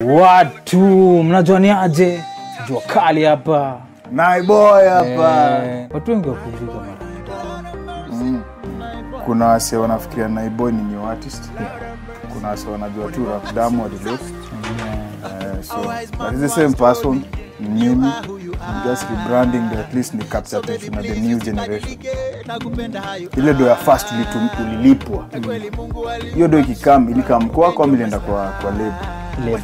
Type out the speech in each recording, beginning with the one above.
watu mnajua ni aje jua kali hapa naiboy hapa Eh, watu wengi wakujuka mara mm. kuna wase wanafikiria naiboy ni new artist kuna wase wanajua tu rap damu adilot uh, so but it's the same person ni mimi I'm just rebranding the at least ni capture attention of the new generation ile do ya first ulitum- ulilipwa hiyo do ikikam ilikam kwako ama ilienda kwa, kwa lebo Lebo.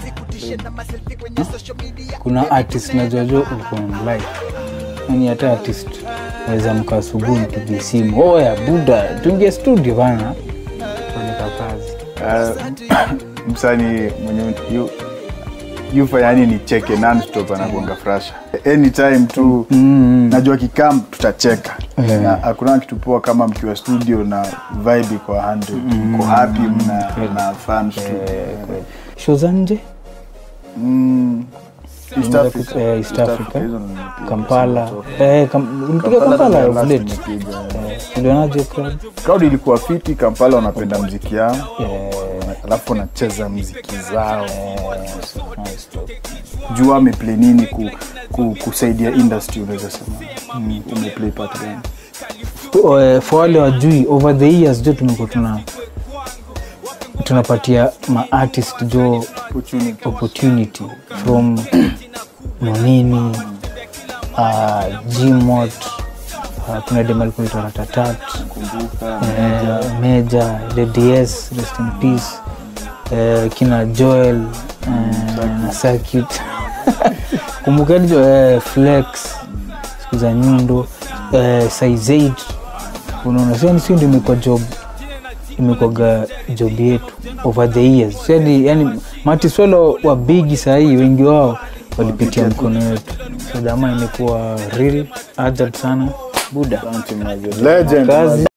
kuna artist najua uko online yani hata artist naweza mka asubuhi mpigie simu oya buda tuingie studio bana tuoneka kazi uh, msani mwenye yu- yufa yani ni cheke nonstop anagonga frasha anytime tu Mm. najua kikam tutacheka Yeah. na hakuna kitu poa kama mkiwa studio na vibe iko 100 mko happy mna, mna fun studio show za nje mm. East Unaweza Africa. ku- eh, East Africa. hizo ndo nimepiga. kampala Sasa, eh, kam, ulipiga Kampala kampala ndo last late nimepiga. Eh, ulionaje crowd crowd ilikuwa fiti kampala wanapenda mziki yao Eh, alafu wanacheza mziki zao nice talk. jua ameplay nini ku, ku, kusaidia industry unaweza sema mm. umeplay part gani Oh, eh, for wale wajui over the years jo tumekuwa tuna tunapatia maartist jo opportunity opportunity from monini uh, gmot uh, kuna demalikunaitwa ratatat kumbuka eh, meja the ds rest in peace eh, kina joel eh, na circuit kumbukeni jo eh, flex siku za nyundo eh, size 8 unaona sio sio ndio imekuwa job imekwaga job yetu over the years yani, yani matiswelo wa bigi sahii wengi wao walipitia mkono yetu so dama imekuwa real ajab sana buda legend Kazi.